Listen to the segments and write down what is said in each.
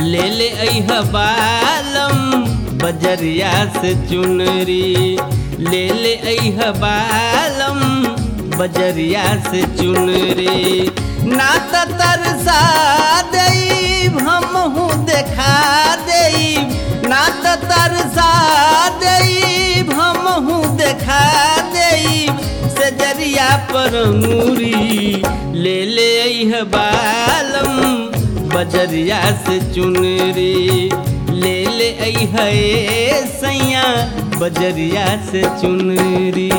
ले ले अह बालम बजरिया से चुनरी ले ले अह बालम बजरिया से चुनरी ना त तरसा देब हमहू देखा देब ना त तरसा देब हमहू देखा देब सजरिया पर अंगूरी ले ले अह बालम बजरिया से चुनरी ले ले अह सैया बजरिया से चुनरी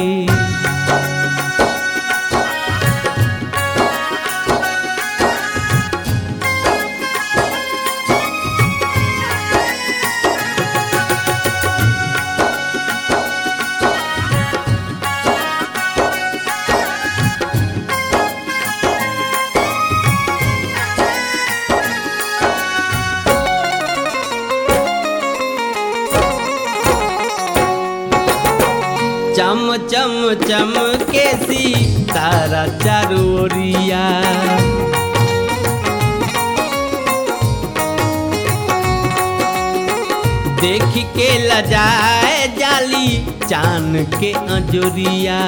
चम चम चम के सी तारा चारोरिया देख के लजाए जाली चान के अजोरिया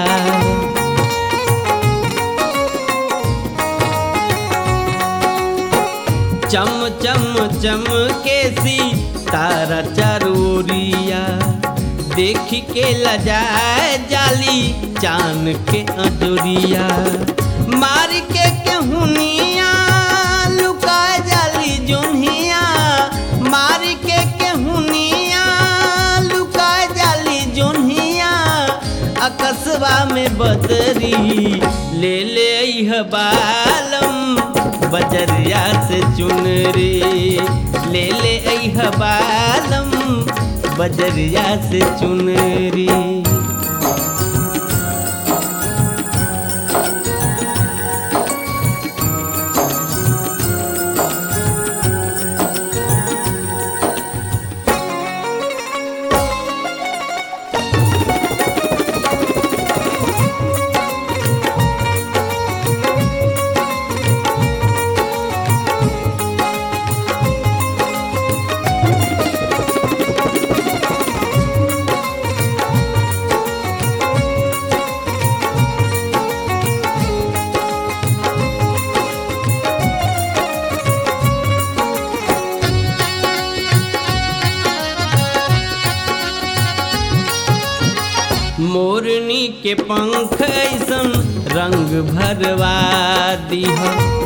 चम चम चम के सी तारा चारोरिया देख के लजाए जाली चान के अजोरिया मार के केहुनिया लुका जाली जोनिया मार के केहुनिया लुका जाली जोनिया अकस्बा में बदरी ले ले अह बालम बजरिया से चुनरी ले ले अह बालम बजरिया से चुनरी मोरनी के पंख ऐसन रंग भरवा दीह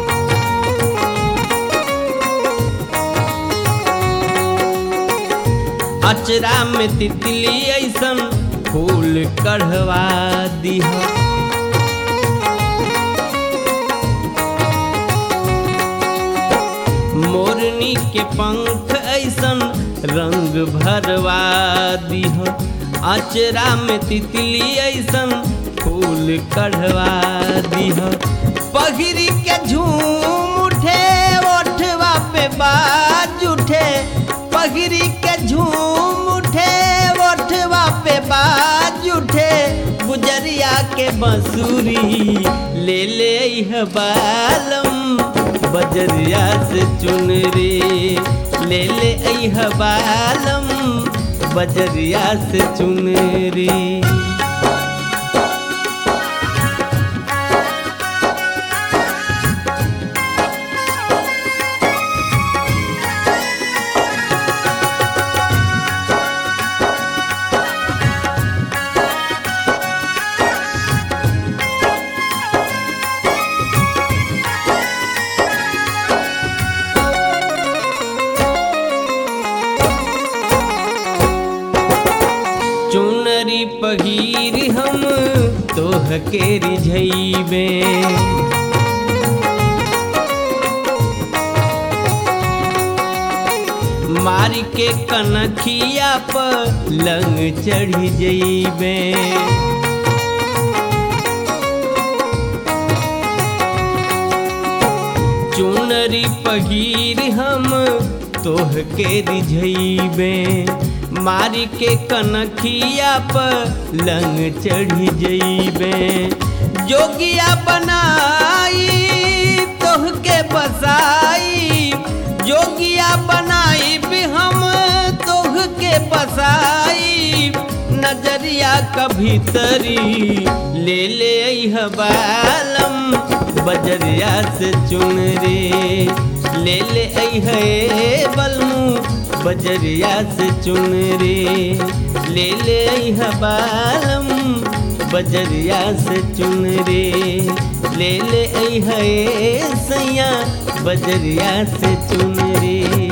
अचरा में तितली ऐसन फूल कढ़वा दीह मोरनी के पंख ऐसन रंग भरवा दीह अचरा में तितली ऐसन फूल कढ़वा दीह पगरी के झूम उठे ओठवा पे बाज उठे पगरी के झूम उठे ओठवा पे बाज उठे गुजरिया के बंसुरी ले ले यह बालम बजरिया से चुनरी ले ले यह बालम बजरिया से चुनरी चुनरी पगीर हम तोह के रिझैबे मारी के कनखिया पर लंग चढ़ी जैबे चुनरी पगीर हम तोह के रिझैबे मारी के कनखिया पर लंग चढ़ी जैबे जोगिया बनाई तोह के बसाई जोगिया बनाई बसाई नजरिया का भीतरी ले ले अइह बालम बजरिया से चुन रे ले ले अइह ए बलमू बजरिया से चुन रे ले ले अइह बालम बजरिया से चुन रे ले ले अइह ए सैया बजरिया से चुन रे